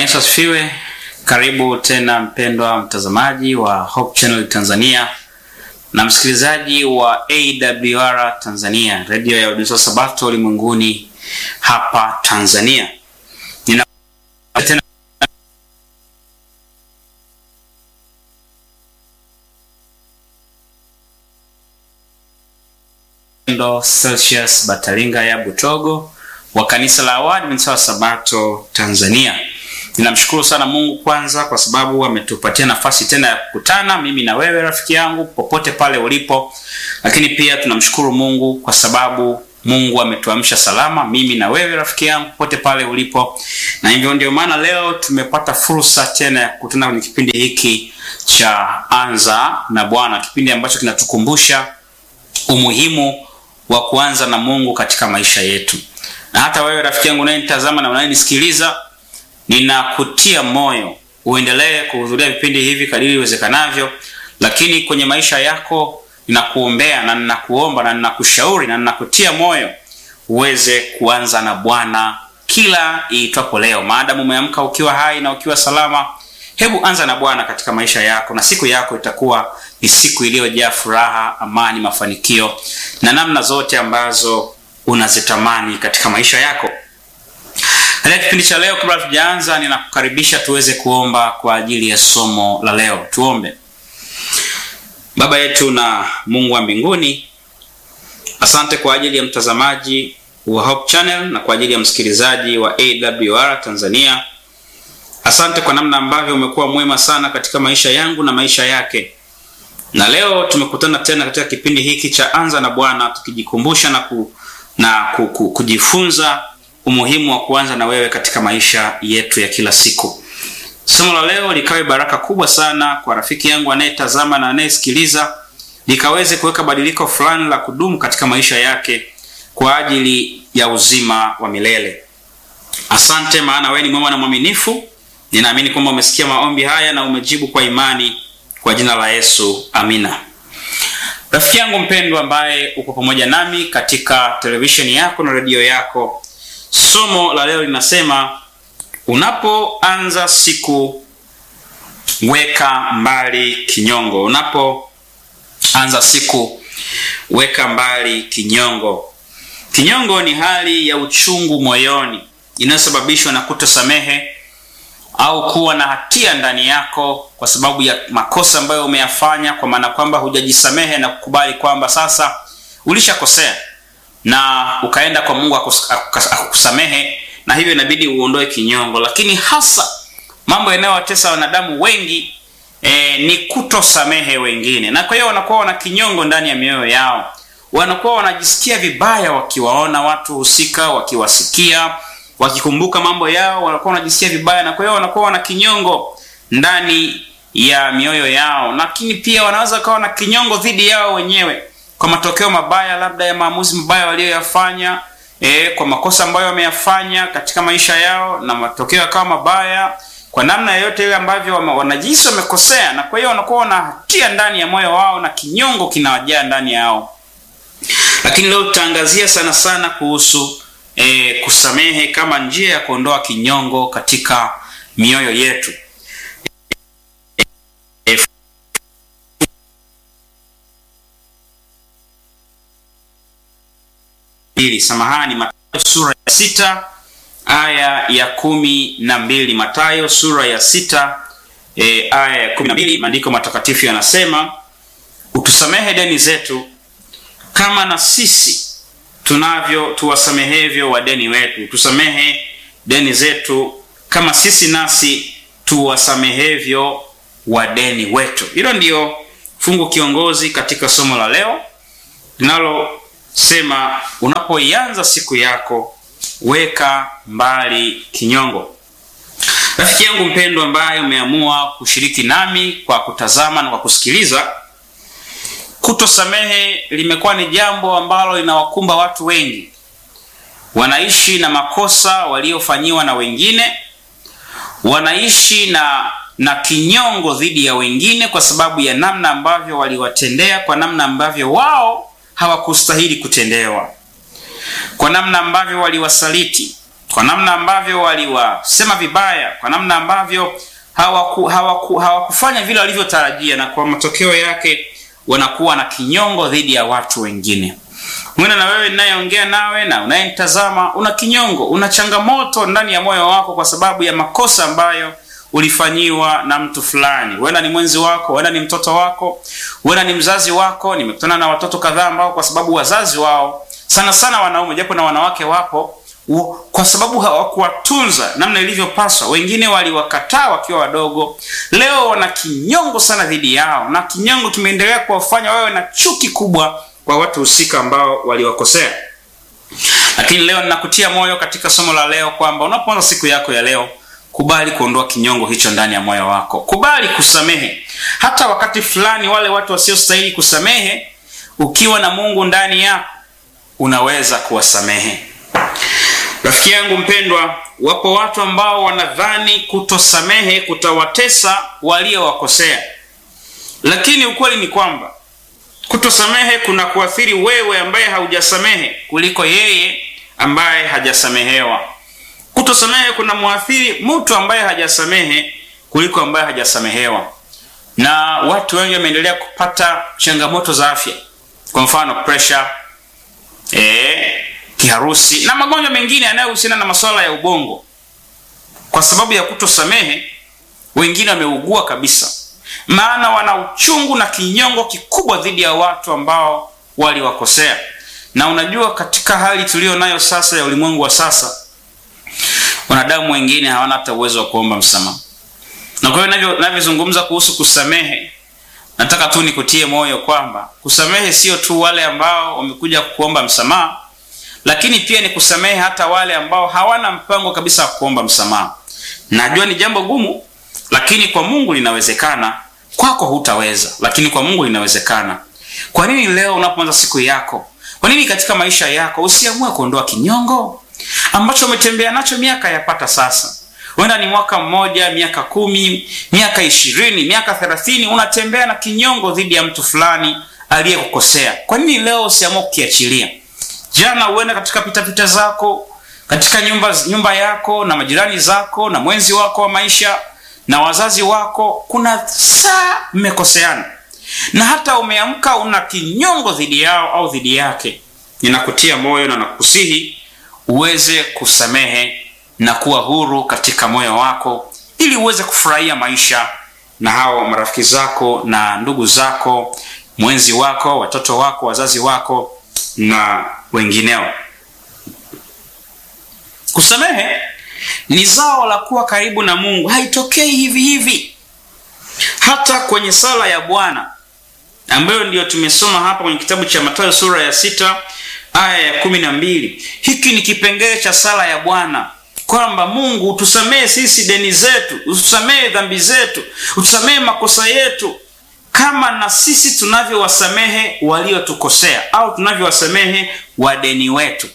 Yesu asifiwe. Karibu tena mpendwa mtazamaji wa Hope Channel Tanzania na msikilizaji wa AWR Tanzania, redio ya Waadventista wa Sabato ulimwenguni hapa Tanzania. Nina tena Ndo Celsius Batalinga ya Butogo wa kanisa la Waadventista wa Sabato Tanzania. Ninamshukuru sana Mungu kwanza kwa sababu ametupatia nafasi tena ya kukutana mimi na wewe rafiki yangu popote pale ulipo, lakini pia tunamshukuru Mungu kwa sababu Mungu ametuamsha salama mimi na wewe rafiki yangu popote pale ulipo, na hivyo ndio maana leo tumepata fursa tena ya kukutana kwenye kipindi hiki cha Anza na Bwana, kipindi ambacho kinatukumbusha umuhimu wa kuanza na Mungu katika maisha yetu. Na hata wewe rafiki yangu unayenitazama na unayenisikiliza, ninakutia moyo uendelee kuhudhuria vipindi hivi kadiri iwezekanavyo, lakini kwenye maisha yako ninakuombea na ninakuomba na ninakushauri na ninakutia moyo uweze kuanza na Bwana kila iitwapo leo. Maadamu umeamka ukiwa hai na ukiwa salama, hebu anza na Bwana katika maisha yako, na siku yako itakuwa ni siku iliyojaa furaha, amani, mafanikio na namna zote ambazo unazitamani katika maisha yako. Katika kipindi cha leo, kabla tujaanza, ninakukaribisha tuweze kuomba kwa ajili ya somo la leo. Tuombe. Baba yetu na Mungu wa mbinguni, asante kwa ajili ya mtazamaji wa Hope Channel na kwa ajili ya msikilizaji wa AWR Tanzania. Asante kwa namna ambavyo umekuwa mwema sana katika maisha yangu na maisha yake, na leo tumekutana tena katika kipindi hiki cha Anza na Bwana, tukijikumbusha na, ku, na ku, ku, kujifunza umuhimu wa kuanza na wewe katika maisha yetu ya kila siku. Somo la leo likawe baraka kubwa sana kwa rafiki yangu anayetazama na anayesikiliza, likaweze kuweka badiliko fulani la kudumu katika maisha yake kwa ajili ya uzima wa milele. Asante, maana wewe ni mwema na mwaminifu. Ninaamini kwamba umesikia maombi haya na umejibu kwa imani, kwa jina la Yesu, amina. Rafiki yangu mpendwa, ambaye uko pamoja nami katika televisheni yako na redio yako, somo la leo linasema unapoanza siku weka mbali kinyongo. Unapoanza siku weka mbali kinyongo. Kinyongo ni hali ya uchungu moyoni inayosababishwa na kutosamehe au kuwa na hatia ndani yako kwa sababu ya makosa ambayo umeyafanya, kwa maana kwamba hujajisamehe na kukubali kwamba sasa ulishakosea na ukaenda kwa Mungu akusamehe, na hivyo inabidi uondoe kinyongo. Lakini hasa mambo yanayowatesa wanadamu wengi e, ni kutosamehe wengine, na kwa hiyo wanakuwa wana kinyongo ndani ya mioyo yao, wanakuwa wanajisikia vibaya wakiwaona watu husika, wakiwasikia wakikumbuka mambo yao wanakuwa wanajisikia vibaya, na kwa hiyo wanakuwa wana kinyongo ndani ya mioyo yao, lakini pia wanaweza kawa na kinyongo dhidi yao wenyewe kwa matokeo mabaya, labda ya maamuzi mabaya waliyoyafanya, e, kwa makosa ambayo wameyafanya katika maisha yao, na matokeo yakawa mabaya kwa namna yoyote ile ambavyo wanajihisi wamekosea, na kwa hiyo wanakuwa wana hatia ndani ya moyo wao na kinyongo kinawajaa ndani yao. Lakini leo tutaangazia sana sana kuhusu E, kusamehe kama njia ya kuondoa kinyongo katika mioyo yetu. E, e, samahani, Mathayo sura ya sita aya ya kumi na mbili. Mathayo sura ya sita e, aya ya kumi na mbili, maandiko matakatifu yanasema utusamehe deni zetu kama na sisi tunavyo tuwasamehevyo wadeni wetu. Tusamehe deni zetu kama sisi nasi tuwasamehevyo wadeni wetu. Hilo ndiyo fungu kiongozi katika somo la leo linalosema unapoianza siku yako weka mbali kinyongo. Rafiki yangu mpendwa, ambaye umeamua kushiriki nami kwa kutazama na kwa kusikiliza Kutosamehe limekuwa ni jambo ambalo linawakumba watu wengi. Wanaishi na makosa waliofanyiwa na wengine, wanaishi na na kinyongo dhidi ya wengine kwa sababu ya namna ambavyo waliwatendea, kwa namna ambavyo wao hawakustahili kutendewa, kwa namna ambavyo waliwasaliti, kwa namna ambavyo waliwasema vibaya, kwa namna ambavyo hawaku, hawaku, hawakufanya vile walivyotarajia, na kwa matokeo yake wanakuwa na kinyongo dhidi ya watu wengine. Mwena na wewe ninayeongea nawe na unayenitazama, una kinyongo, una changamoto ndani ya moyo wako kwa sababu ya makosa ambayo ulifanyiwa na mtu fulani. Huenda ni mwenzi wako, huenda ni mtoto wako, huenda ni mzazi wako. Nimekutana na watoto kadhaa ambao kwa sababu wazazi wao, sana sana wanaume, japo na wanawake wapo, kwa sababu hawakuwatunza namna ilivyopaswa, wengine waliwakataa wakiwa wadogo, leo wana kinyongo sana dhidi yao, na kinyongo kimeendelea kuwafanya wawe na chuki kubwa kwa watu husika ambao waliwakosea. Lakini leo ninakutia moyo katika somo la leo kwamba unapoanza siku yako ya leo kubali kuondoa kinyongo hicho ndani ya moyo wako. Kubali kusamehe, hata wakati fulani wale watu wasiostahili kusamehe, ukiwa na Mungu ndani yako unaweza kuwasamehe. Rafiki yangu mpendwa, wapo watu ambao wanadhani kutosamehe kutawatesa waliowakosea, lakini ukweli ni kwamba kutosamehe kuna kuathiri wewe ambaye haujasamehe kuliko yeye ambaye hajasamehewa. Kutosamehe kuna mwathiri mtu ambaye hajasamehe kuliko ambaye hajasamehewa, na watu wengi wameendelea kupata changamoto za afya, kwa mfano pressure, eh, kiharusi na magonjwa mengine yanayohusiana na masuala ya ubongo. Kwa sababu ya kutosamehe, wengine wameugua kabisa, maana wana uchungu na kinyongo kikubwa dhidi ya watu ambao waliwakosea. Na unajua, katika hali tuliyo nayo sasa ya ulimwengu wa sasa wanadamu wengine hawana hata uwezo wa kuomba msamaha. Na kwa hiyo navyozungumza kuhusu kusamehe, nataka tu nikutie moyo kwamba kusamehe sio tu wale ambao wamekuja kuomba msamaha, lakini pia ni kusamehe hata wale ambao hawana mpango kabisa wa kuomba msamaha. Najua ni jambo gumu, lakini kwa Mungu linawezekana. Kwako hutaweza, lakini kwa Mungu linawezekana. Kwa nini leo unapoanza siku yako, kwa nini katika maisha yako usiamue kuondoa kinyongo ambacho umetembea nacho miaka yapata sasa? Huenda ni mwaka mmoja, miaka kumi, miaka ishirini, miaka thelathini, unatembea na kinyongo dhidi ya mtu fulani aliyekukosea. Kwa nini leo usiamue kukiachilia? Jana huenda katika pitapita zako katika nyumba, nyumba yako na majirani zako na mwenzi wako wa maisha na wazazi wako, kuna saa mmekoseana na hata umeamka una kinyongo dhidi yao au dhidi yake. Ninakutia moyo na nakusihi uweze kusamehe na kuwa huru katika moyo wako, ili uweze kufurahia maisha na hao marafiki zako na ndugu zako, mwenzi wako, watoto wako, wazazi wako na wengineo. Kusamehe ni zao la kuwa karibu na Mungu, haitokei hivi hivi. Hata kwenye sala ya Bwana ambayo ndiyo tumesoma hapa kwenye kitabu cha Mathayo sura ya sita aya ya kumi na mbili. Hiki ni kipengele cha sala ya Bwana kwamba Mungu utusamehe sisi deni zetu, utusamehe dhambi zetu, utusamehe makosa yetu kama na sisi tunavyowasamehe waliotukosea au tunavyowasamehe wadeni wetu.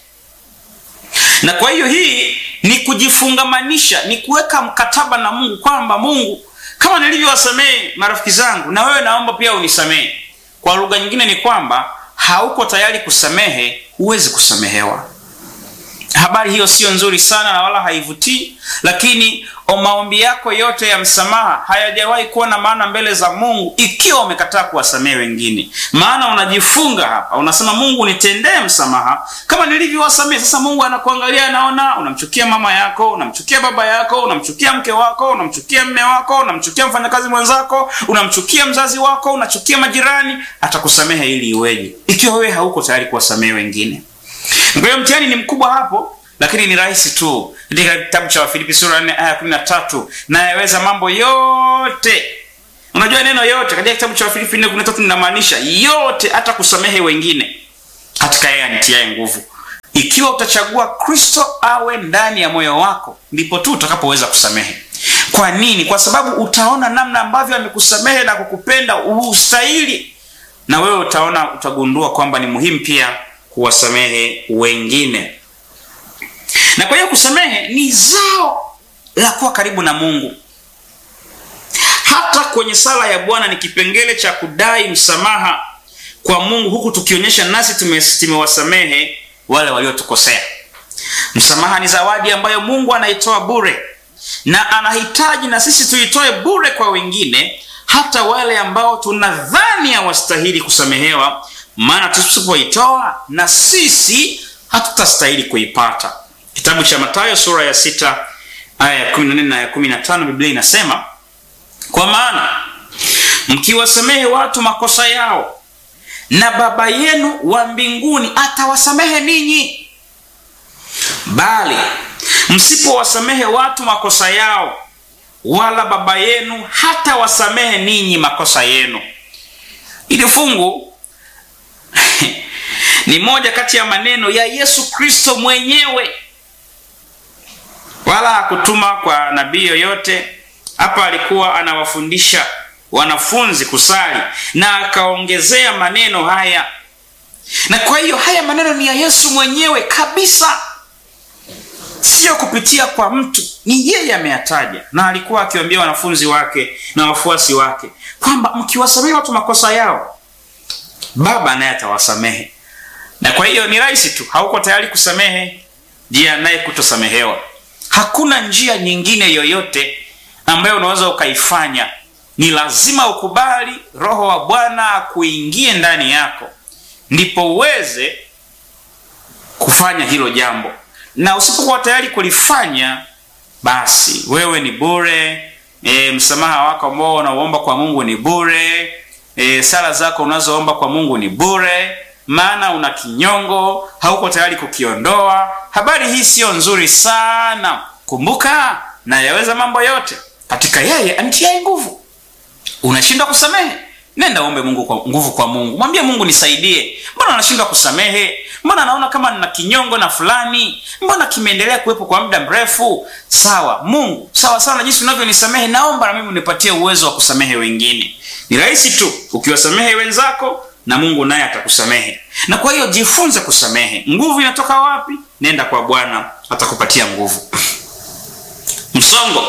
Na kwa hiyo hii ni kujifungamanisha, ni kuweka mkataba na Mungu kwamba Mungu, kama nilivyowasamehe marafiki zangu, na wewe naomba pia unisamehe. Kwa lugha nyingine ni kwamba hauko tayari kusamehe, huwezi kusamehewa. Habari hiyo siyo nzuri sana na wala haivutii, lakini maombi yako yote ya msamaha hayajawahi kuwa na maana mbele za Mungu ikiwa umekataa kuwasamehe wengine. Maana unajifunga hapa, unasema Mungu nitendee msamaha kama nilivyowasamehe. Sasa Mungu anakuangalia, anaona unamchukia mama yako, unamchukia baba yako, unamchukia mke wako, unamchukia mme wako, unamchukia mfanyakazi mwenzako, unamchukia mzazi wako, unachukia majirani. Atakusamehe ili iweje ikiwa wewe hauko tayari kuwasamehe wengine? Kwa hiyo mtihani ni mkubwa hapo, lakini ni rahisi tu. Katika kitabu cha Wafilipi sura ya 4 aya 13, nayaweza mambo yote. Unajua neno yote katika kitabu cha Wafilipi 4:13 linamaanisha yote, hata kusamehe wengine katika yeye anitiaye nguvu. Ikiwa utachagua Kristo awe ndani ya moyo wako, ndipo tu utakapoweza kusamehe. Kwa nini? Kwa sababu utaona namna ambavyo amekusamehe na kukupenda ustahili, na wewe utaona, utagundua kwamba ni muhimu pia kuwasamehe wengine. Na kwa hiyo kusamehe ni zao la kuwa karibu na Mungu. Hata kwenye sala ya Bwana ni kipengele cha kudai msamaha kwa Mungu, huku tukionyesha nasi tumewasamehe wale waliotukosea. Msamaha ni zawadi ambayo Mungu anaitoa bure, na anahitaji na sisi tuitoe bure kwa wengine, hata wale ambao tunadhani hawastahili kusamehewa, maana tusipoitoa na sisi hatutastahili kuipata. Kitabu cha Mathayo sura ya sita aya ya 14 na ya 15, Biblia inasema kwa maana mkiwasamehe watu makosa yao, na Baba yenu wa mbinguni atawasamehe ninyi, bali msipowasamehe watu makosa yao, wala Baba yenu hata wasamehe ninyi makosa yenu. Ili fungu ni moja kati ya maneno ya Yesu Kristo mwenyewe, wala hakutuma kwa nabii yoyote. Hapa alikuwa anawafundisha wanafunzi kusali na akaongezea maneno haya, na kwa hiyo haya maneno ni ya Yesu mwenyewe kabisa, siyo kupitia kwa mtu, ni yeye ameyataja, na alikuwa akiwaambia wanafunzi wake na wafuasi wake kwamba mkiwasamehe watu makosa yao, Baba naye atawasamehe. Na kwa hiyo ni rahisi tu, hauko tayari kusamehe, jiandaye kutosamehewa. Hakuna njia nyingine yoyote ambayo unaweza ukaifanya ni lazima ukubali Roho wa Bwana akuingie ndani yako, ndipo uweze kufanya hilo jambo. Na usipokuwa tayari kulifanya, basi wewe ni bure. E, msamaha wako ambao unaoomba kwa Mungu ni bure. E, sala zako unazoomba kwa Mungu ni bure, maana una kinyongo, hauko tayari kukiondoa. Habari hii siyo nzuri sana. Kumbuka, na yaweza mambo yote katika yeye anitiaye nguvu. Unashindwa kusamehe? Nenda uombe Mungu kwa nguvu kwa Mungu, mwambie Mungu, nisaidie. Mbona nashindwa kusamehe? Mbona naona kama nina kinyongo na fulani, mbona kimeendelea kuwepo kwa muda mrefu? Sawa Mungu, sawa sawa na jinsi unavyonisamehe, naomba na mimi unipatie uwezo wa kusamehe wengine. Ni rahisi tu ukiwasamehe wenzako, na Mungu naye atakusamehe. Na kwa hiyo jifunze kusamehe. Nguvu inatoka wapi? Nenda kwa Bwana, atakupatia nguvu. Msongo,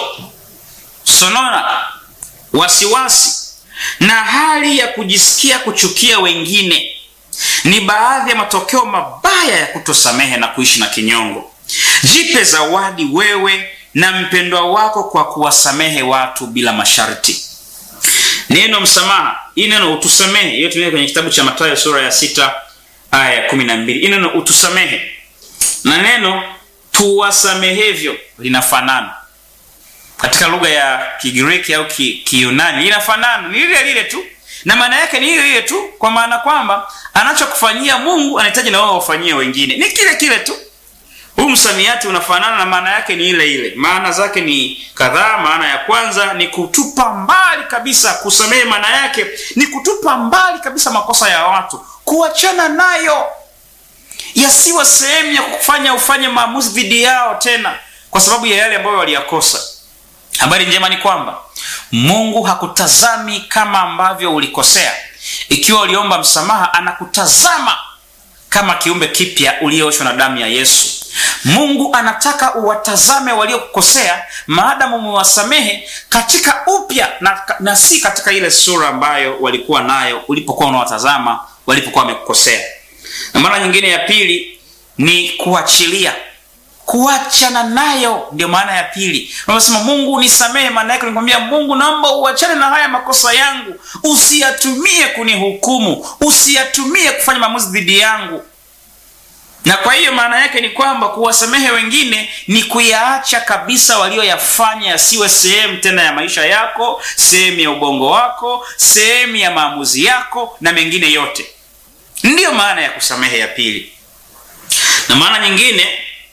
sonona, wasiwasi na hali ya kujisikia kuchukia wengine ni baadhi ya matokeo mabaya ya kutosamehe na kuishi na kinyongo. Jipe zawadi wewe na mpendwa wako kwa kuwasamehe watu bila masharti. Neno msamaha, hii neno utusamehe, hiyo tunayo kwenye kitabu cha Mathayo sura ya sita aya ya kumi na mbili. Hii neno utusamehe na neno tuwasamehevyo linafanana katika lugha ya Kigiriki au Kiyunani linafanana, ni lile lile tu, na maana yake ni ile ile tu, kwa maana kwamba anachokufanyia Mungu anahitaji na wewe wafanyie wengine, ni kile kile tu. Huu msamiati unafanana na maana yake ni ile ile. Maana zake ni kadhaa. Maana ya kwanza ni kutupa mbali kabisa. Kusamehe maana yake ni kutupa mbali kabisa makosa ya watu, kuachana nayo, yasiwe sehemu ya kufanya ufanye maamuzi dhidi yao tena kwa sababu ya yale ambayo waliyakosa. Habari njema ni kwamba Mungu hakutazami kama ambavyo ulikosea. Ikiwa uliomba msamaha, anakutazama kama kiumbe kipya uliyooshwa na damu ya Yesu. Mungu anataka uwatazame waliokukosea, maadamu umewasamehe katika upya na, na si katika ile sura ambayo walikuwa nayo ulipokuwa unawatazama walipokuwa wamekukosea. Na mara nyingine ya pili ni kuachilia kuachana nayo, ndio maana ya pili. Unasema Mungu nisamehe, maana yake nikwambia Mungu, naomba uachane na haya makosa yangu, usiyatumie kunihukumu, usiyatumie kufanya maamuzi dhidi yangu. Na kwa hiyo maana yake ni kwamba kuwasamehe wengine ni kuyaacha kabisa walioyafanya yasiwe sehemu tena ya maisha yako, sehemu ya ubongo wako, sehemu ya maamuzi yako na mengine yote. Ndiyo maana ya kusamehe ya pili. Na maana nyingine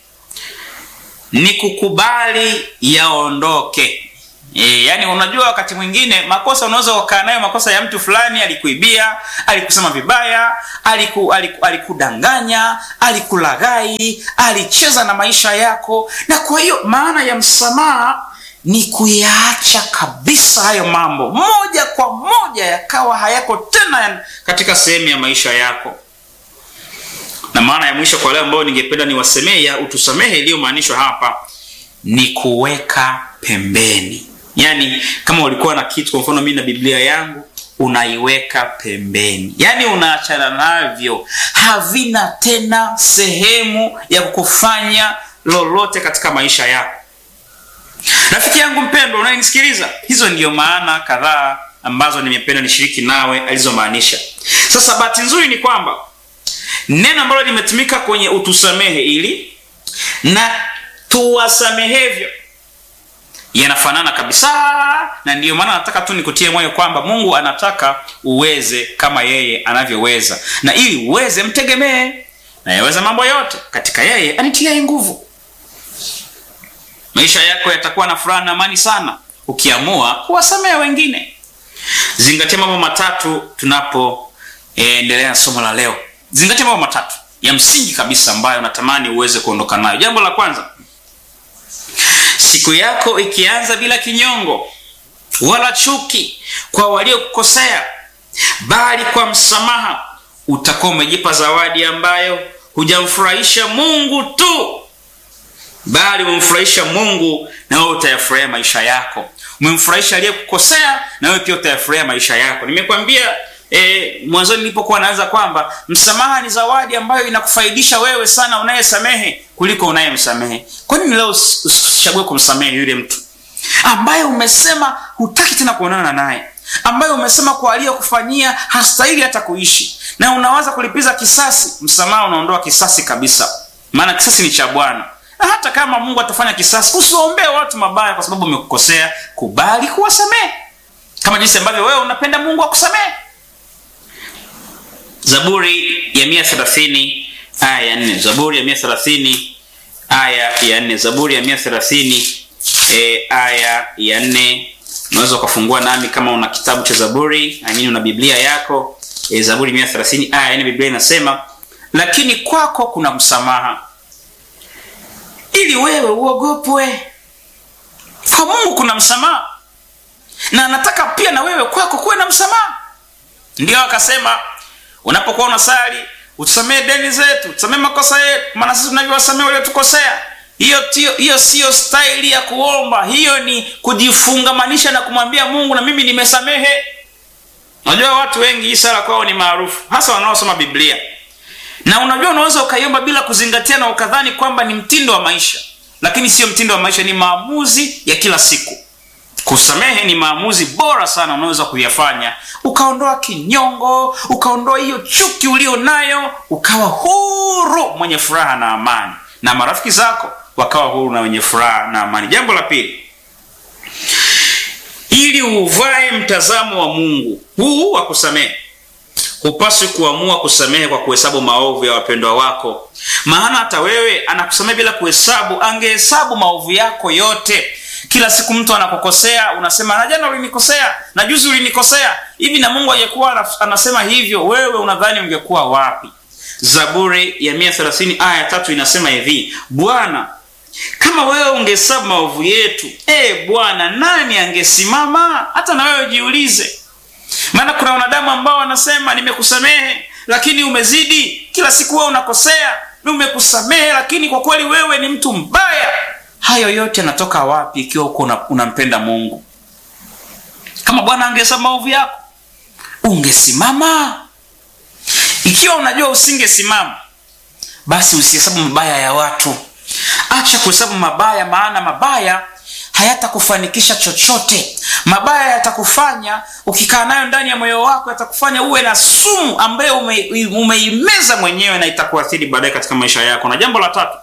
ni kukubali yaondoke. E, yani unajua wakati mwingine makosa unaweza ukaa nayo makosa ya mtu fulani, alikuibia, alikusema vibaya, aliku, aliku, alikudanganya, alikulaghai, alicheza na maisha yako. Na kwa hiyo maana ya msamaha ni kuyaacha kabisa hayo mambo moja kwa moja, yakawa hayako tena katika sehemu ya maisha yako na maana ya mwisho kwa leo ambayo ningependa niwasemee ya utusamehe iliyomaanishwa hapa ni kuweka pembeni. Yaani, kama ulikuwa na kitu, kwa mfano mimi na Biblia yangu unaiweka pembeni, yaani unaachana navyo, havina tena sehemu ya kukufanya lolote katika maisha yako. Rafiki yangu mpendwa unayenisikiliza, hizo ndiyo maana kadhaa ambazo nimependa nishiriki nawe alizomaanisha. Sasa bahati nzuri ni kwamba neno ambalo limetumika kwenye utusamehe ili na tuwasamehevyo yanafanana kabisa, na ndiyo maana nataka tu nikutie moyo kwamba Mungu anataka uweze kama yeye anavyoweza, na ili uweze mtegemee, na yaweza mambo yote katika yeye anitiaye nguvu. Maisha yako yatakuwa na furaha na amani sana ukiamua kuwasamehe wengine. Zingatia mambo matatu tunapoendelea e, na somo la leo. Zingatia mambo matatu ya msingi kabisa ambayo natamani uweze kuondoka nayo. Jambo la kwanza, siku yako ikianza bila kinyongo wala chuki kwa waliokukosea, bali kwa msamaha, utakuwa umejipa zawadi ambayo hujamfurahisha Mungu tu, bali umemfurahisha Mungu, na wewe utayafurahia maisha yako. Umemfurahisha aliyekukosea, na wewe pia utayafurahia maisha yako. Nimekwambia E, mwanzoni nilipokuwa naanza kwamba msamaha ni zawadi ambayo inakufaidisha wewe sana unayesamehe kuliko unayemsamehe. Kwa nini leo usichague kumsamehe yule mtu ambaye umesema hutaki tena kuonana naye, ambaye umesema kwa aliyokufanyia hastahili hata kuishi, na unawaza kulipiza kisasi? Msamaha unaondoa kisasi kabisa, maana kisasi ni cha Bwana. Na hata kama Mungu atafanya kisasi, usiwaombee watu mabaya kwa sababu umekukosea. Kubali kuwasamehe kama jinsi ambavyo wewe unapenda Mungu akusamehe. Zaburi ya mia thelathini aya ya nne Zaburi ya mia thelathini aya ya nne Zaburi ya mia thelathini e, aya ya nne Unaweza ukafungua nami kama una kitabu cha Zaburi amini, una Biblia yako e, Zaburi mia thelathini aya ya nne Biblia inasema, lakini kwako kuna msamaha ili wewe uogopwe. Kwa Mungu kuna msamaha, na anataka pia na wewe kwako kuwe na msamaha. Ndio akasema unapokuwa unasali utusamee deni zetu, tusamee makosa yetu, maana sisi tunavyowasamea waliotukosea. Hiyo tio, hiyo siyo staili ya kuomba, hiyo ni kujifungamanisha na kumwambia Mungu, na mimi nimesamehe. Unajua watu wengi hii sala kwao ni maarufu, hasa wanaosoma Biblia, na unajua unaweza ukaiomba bila kuzingatia na ukadhani kwamba ni mtindo wa maisha, lakini sio mtindo wa maisha, ni maamuzi ya kila siku. Kusamehe ni maamuzi bora sana unaweza kuyafanya, ukaondoa kinyongo, ukaondoa hiyo chuki ulio nayo, ukawa huru, mwenye furaha na amani, na marafiki zako wakawa huru na wenye furaha na amani. Jambo la pili, ili uvae mtazamo wa Mungu huu wa kusamehe, hupaswi kuamua kusamehe kwa kuhesabu maovu ya wapendwa wako, maana hata wewe anakusamehe bila kuhesabu, angehesabu maovu yako yote. Kila siku mtu anakukosea, unasema na jana ulinikosea, na juzi ulinikosea hivi, na Mungu angekuwa anasema hivyo, wewe unadhani ungekuwa wapi? Zaburi ya 130 aya tatu inasema hivi, Bwana, kama wewe ungehesabu maovu yetu, e Bwana, nani angesimama? Hata na wewe jiulize, maana kuna wanadamu ambao wanasema nimekusamehe, lakini umezidi. Kila siku wewe unakosea, nimekusamehe, lakini kwa kweli wewe ni mtu mbaya. Hayo yote yanatoka wapi ikiwa uko unampenda Mungu? Kama Bwana angehesabu maovu yako, ungesimama? Ikiwa unajua usingesimama, basi usihesabu mabaya ya watu. Acha kuhesabu mabaya, maana mabaya hayatakufanikisha chochote. Mabaya yatakufanya ukikaa nayo ndani ya moyo wako, yatakufanya uwe na sumu ambayo ume, umeimeza mwenyewe na itakuathiri baadaye katika maisha yako. Na jambo la tatu,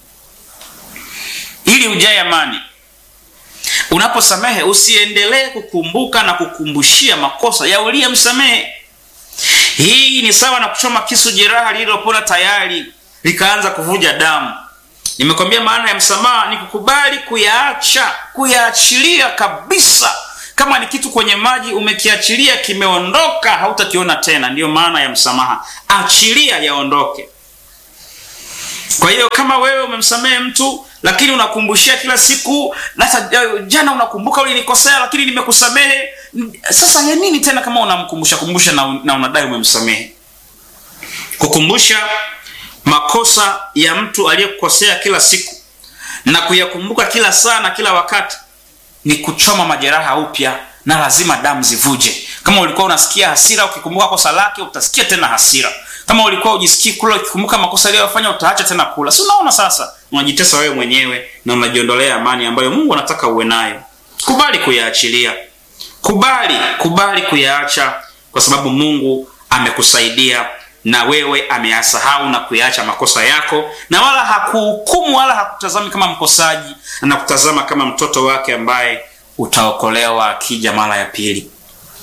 ili ujae amani, unaposamehe usiendelee kukumbuka na kukumbushia makosa ya uliyemsamehe. Hii ni sawa na kuchoma kisu jeraha lililopona tayari likaanza kuvuja damu. Nimekwambia maana ya msamaha ni kukubali kuyaacha, kuyaachilia kabisa. Kama ni kitu kwenye maji umekiachilia, kimeondoka, hautakiona tena. Ndiyo maana ya msamaha, achilia yaondoke. Kwa hiyo kama wewe umemsamehe mtu lakini unakumbushia kila siku, hata jana unakumbuka ulinikosea, lakini nimekusamehe. Sasa ya nini tena kama unamkumbusha kumbusha na, na unadai umemsamehe? Kukumbusha makosa ya mtu aliyekukosea kila siku na kuyakumbuka kila saa na kila wakati ni kuchoma majeraha upya, na lazima damu zivuje. kama ulikuwa unasikia hasira ukikumbuka kosa lake utasikia tena hasira kama ulikuwa ujisikii kula ukikumbuka makosa aliyofanya utaacha tena kula si unaona sasa unajitesa wewe mwenyewe na unajiondolea amani ambayo mungu anataka uwe nayo kubali kuyaachilia kubali kubali kuyaacha kwa sababu mungu amekusaidia na wewe ameyasahau na kuyaacha makosa yako na wala hakuhukumu wala hakutazami kama mkosaji anakutazama kama mtoto wake ambaye utaokolewa akija mara ya pili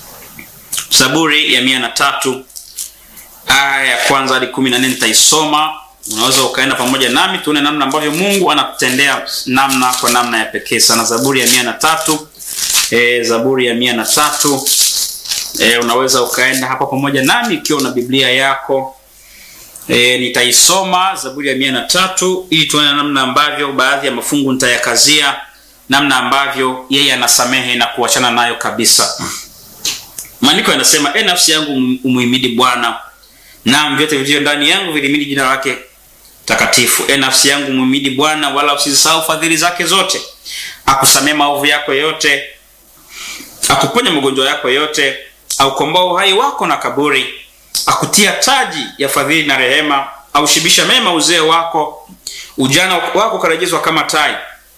zaburi ya mia na tatu aya ya kwanza hadi kumi na nne nitaisoma unaweza ukaenda pamoja nami tuone namna ambavyo mungu anakutendea namna kwa namna ya pekee sana zaburi ya mia na tatu e, zaburi ya mia na tatu e, unaweza ukaenda hapa pamoja nami ikiwa una biblia yako e, nitaisoma zaburi ya mia na tatu ili tuone namna ambavyo baadhi ya mafungu nitayakazia namna ambavyo yeye anasamehe na kuachana nayo kabisa maandiko yanasema e nafsi yangu umuhimidi bwana nam vyote vilivyo ndani yangu vilimidi jina lake takatifu e nafsi yangu muhimidi bwana wala usizisahau fadhili zake zote akusamee maovu yako yote akuponya magonjwa yako yote aukomboa uhai wako na kaburi akutia taji ya fadhili na rehema aushibisha mema uzee wako ujana wako ukarejezwa kama tai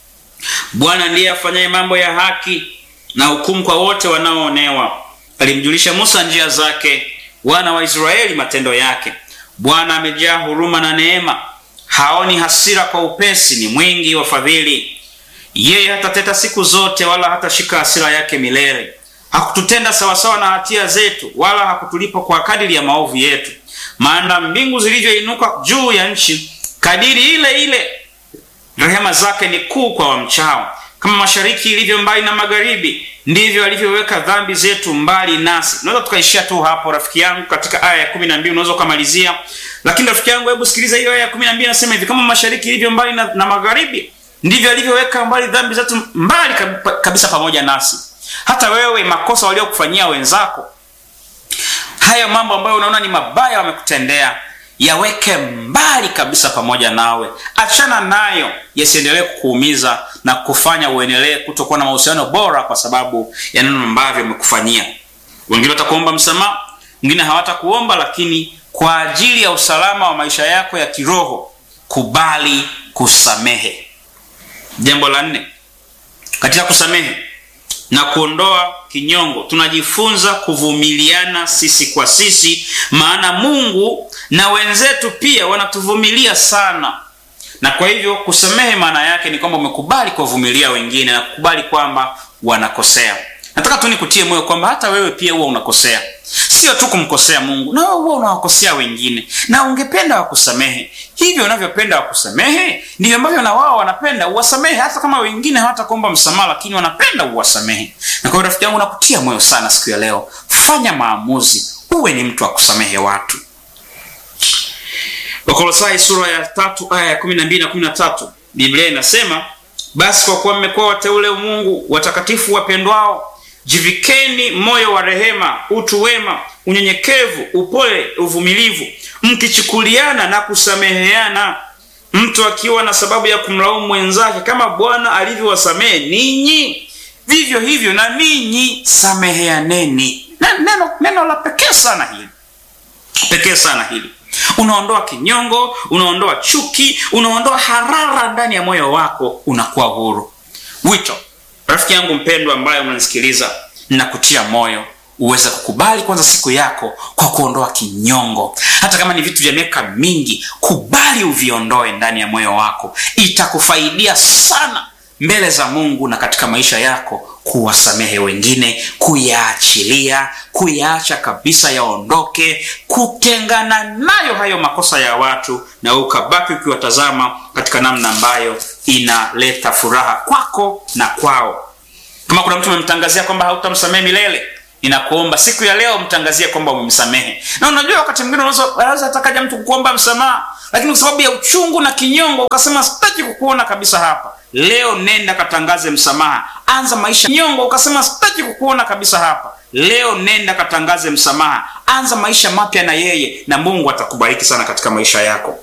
bwana ndiye afanyaye mambo ya haki na hukumu kwa wote wanaoonewa alimjulisha musa njia zake wana wa israeli matendo yake bwana amejaa huruma na neema haoni hasira kwa upesi ni mwingi wa fadhili yeye hatateta siku zote wala hatashika hasira yake milele hakututenda sawasawa na hatia zetu wala hakutulipa kwa kadiri ya maovu yetu maana mbingu zilivyoinuka juu ya nchi kadiri ile ile rehema zake ni kuu kwa wamchao kama mashariki ilivyo mbali na magharibi ndivyo alivyoweka dhambi zetu mbali nasi unaweza tukaishia tu hapo rafiki yangu katika aya ya kumi na mbili unaweza ukamalizia lakini rafiki yangu hebu sikiliza hiyo aya ya kumi na mbili nasema hivi kama mashariki ilivyo mbali na, na magharibi ndivyo alivyoweka mbali dhambi zetu mbali kabisa pamoja nasi hata wewe makosa waliokufanyia wenzako haya mambo ambayo unaona ni mabaya wamekutendea yaweke mbali kabisa pamoja nawe achana nayo yasiendelee kukuumiza na kufanya uendelee kutokuwa na mahusiano bora kwa sababu ya neno ambavyo wamekufanyia wengine watakuomba msamaha wengine hawatakuomba lakini kwa ajili ya usalama wa maisha yako ya kiroho kubali kusamehe jambo la nne katika kusamehe na kuondoa kinyongo tunajifunza kuvumiliana sisi kwa sisi maana mungu na wenzetu pia wanatuvumilia sana na kwa hivyo kusamehe maana yake ni kwamba umekubali kuwavumilia wengine na kukubali kwamba wanakosea nataka tu nikutie moyo kwamba hata wewe pia huwa unakosea sio tu kumkosea mungu na wewe huwa unawakosea wengine na ungependa wakusamehe hivyo unavyopenda wakusamehe ndivyo ambavyo na wao wanapenda uwasamehe hata kama wengine hawatakuomba msamaha lakini wanapenda uwasamehe na kwa hiyo rafiki yangu nakutia moyo sana siku ya leo fanya maamuzi uwe ni mtu wa kusamehe watu wakolosai sura ya tatu aya ya kumi na mbili na kumi na tatu biblia inasema basi kwa kuwa mmekuwa wateule mungu watakatifu wapendwao jivikeni moyo wa rehema utu wema unyenyekevu upole uvumilivu mkichukuliana na kusameheana mtu akiwa na sababu ya kumlaumu mwenzake kama bwana alivyowasamehe ninyi vivyo hivyo na ninyi sameheaneni neno, neno la pekee sana hili pekee sana hili unaondoa kinyongo unaondoa chuki unaondoa harara ndani ya moyo wako unakuwa huru wito rafiki yangu mpendwa ambaye unanisikiliza nakutia moyo uweze kukubali kwanza siku yako kwa kuondoa kinyongo hata kama ni vitu vya miaka mingi kubali uviondoe ndani ya moyo wako itakufaidia sana mbele za mungu na katika maisha yako kuwasamehe wengine kuyaachilia kuyaacha kabisa yaondoke kutengana nayo hayo makosa ya watu na ukabaki ukiwatazama katika namna ambayo inaleta furaha kwako na kwao kama kuna mtu umemtangazia kwamba hautamsamehe milele ninakuomba siku ya leo mtangazie kwamba umemsamehe na unajua wakati mwingine unaweza atakaja mtu kukuomba msamaha lakini kwa sababu ya uchungu na kinyongo ukasema sitaki kukuona kabisa hapa leo nenda katangaze msamaha anza maisha nyongo ukasema sitaki kukuona kabisa hapa leo nenda katangaze msamaha anza maisha mapya na yeye na mungu atakubariki sana katika maisha yako